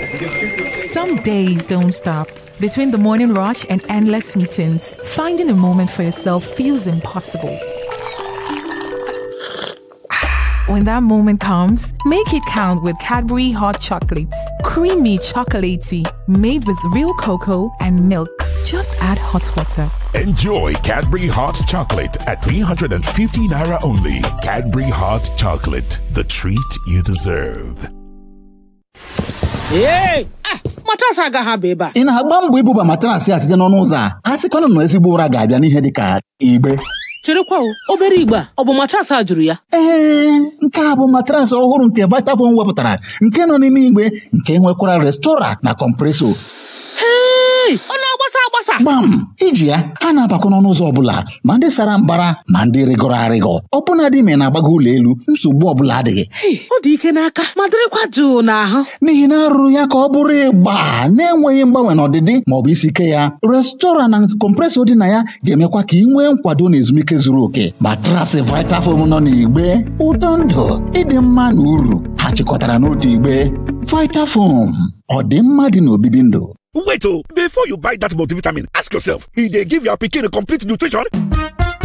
Some days don't stop. Between the morning rush and endless meetings, finding a moment for yourself feels impossible. When that moment comes, make it count with Cadbury Hot Chocolates. Creamy chocolatey, made with real cocoa and milk. Just add hot water. Enjoy Cadbury Hot Chocolate at 350 Naira only. Cadbury Hot Chocolate, the treat you deserve. Ee! Ah, matrasị agaghị aba ebe a. ị na-agba mbọ ibuba matrasị a site n'ọnụ ụzọ a a sịkwana na ezigbo ụra ga-abịa n'ihe dị ka igbe Cherekwa o, obere igbe a, ọ bụ matrasị a jụrụ ya? ee nke a bụ matrasị ọhụrụ nke Vitafoam wepụtara nke nọ n'ime igbe nke nwekwara restora na kọmpreso Hei! Ọ na-agbasa agbasa! gbam iji ya ha na-abakwa n'ọnụ ụzọ ọbụla ma ndị sara mbara ma ndị rịgọrọ arịgọ ọbụna dị ma na-agbago ụlọ elu nsogbu ọbụla adịghị Hei! Ọ dị ike n'aka ma dịrịkwa jụụ n'ahụ. n'ihi na arụrụ ya ka ọ bụrụ ịgba na-enweghị mgbanwe n'ọdịdị maọbụ isi ike ya restora na kọmpresọ dị na ya ga-emekwa ka ị nwee nkwado na ezumike zuru oke matrasị Vitafoam nọ n'igbe ụtọ ndụ ịdị mma na uru ha chịkọtara n'otu igbe Vitafoam ọ dị mma dị n'obibi ndụ Wait, oh, before you buy that multivitamin, ask yourself if they give your pikin complete nutrition.